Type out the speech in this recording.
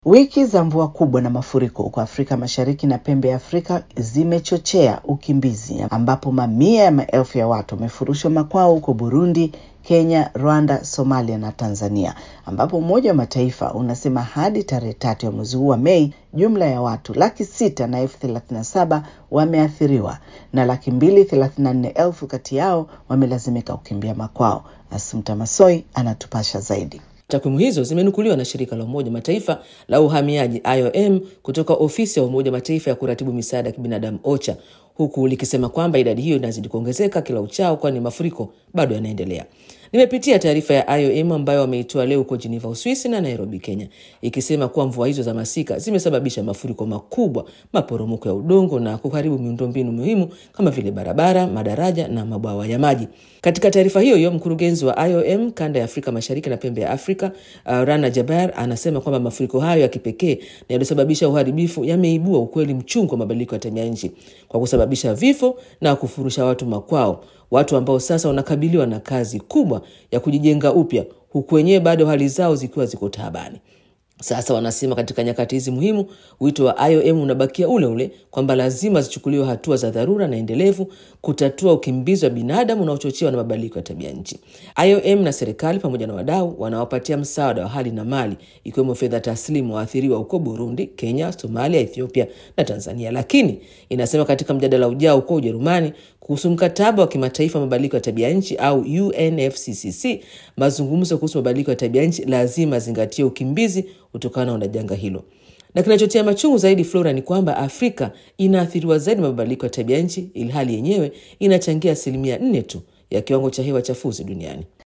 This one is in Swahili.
Wiki za mvua kubwa na mafuriko huko Afrika Mashariki na pembe ya Afrika zimechochea ukimbizi ambapo mamia ya maelfu ya watu wamefurushwa makwao huko Burundi, Kenya, Rwanda, Somalia na Tanzania, ambapo Umoja wa Mataifa unasema hadi tarehe tatu ya mwezi huu wa Mei jumla ya watu laki sita na elfu thelathini na saba wameathiriwa na laki mbili thelathini na nne elfu kati yao wamelazimika kukimbia makwao. Asumta Masoi anatupasha zaidi. Takwimu hizo zimenukuliwa na shirika la Umoja Mataifa la uhamiaji IOM kutoka ofisi ya Umoja Mataifa ya kuratibu misaada ya kibinadamu OCHA, huku likisema kwamba idadi hiyo inazidi kuongezeka kila uchao, kwani mafuriko bado yanaendelea. Nimepitia taarifa ya IOM ambayo wameitoa leo huko Geneva, Uswisi na Nairobi, Kenya, ikisema kuwa mvua hizo za masika zimesababisha mafuriko makubwa, maporomoko ya udongo na kuharibu miundombinu muhimu kama vile barabara, madaraja na mabwawa ya maji. Katika taarifa hiyo hiyo, mkurugenzi wa IOM kanda ya Afrika Mashariki na pembe ya Afrika uh, Rana Jaber anasema kwamba mafuriko hayo ya kipekee na yaliyosababisha uharibifu yameibua ukweli mchungu wa mabadiliko ya tabia nchi kwa kusababisha vifo na kufurusha watu makwao, watu ambao sasa wanakabiliwa na kazi kubwa ya kujijenga upya, huku wenyewe bado hali zao zikiwa ziko taabani. Sasa wanasema katika nyakati hizi muhimu, wito wa IOM unabakia ule ule kwamba lazima zichukuliwe hatua za dharura na endelevu kutatua ukimbizi wa binadamu unaochochewa na mabadiliko ya tabia nchi. IOM na serikali pamoja na wadau wanawapatia msaada wa hali na mali, ikiwemo fedha taslimu waathiriwa huko Burundi, Kenya, Somalia, Ethiopia na Tanzania. Lakini inasema katika mjadala ujao huko Ujerumani kuhusu mkataba wa kimataifa wa mabadiliko ya tabia nchi au UNFCCC, mazungumzo kuhusu mabadiliko ya tabia nchi lazima zingatie ukimbizi kutokana na janga hilo. Na kinachotia machungu zaidi, Flora, ni kwamba Afrika inaathiriwa zaidi na mabadiliko ya tabia nchi, ilhali yenyewe inachangia asilimia nne tu ya kiwango cha hewa chafuzi duniani.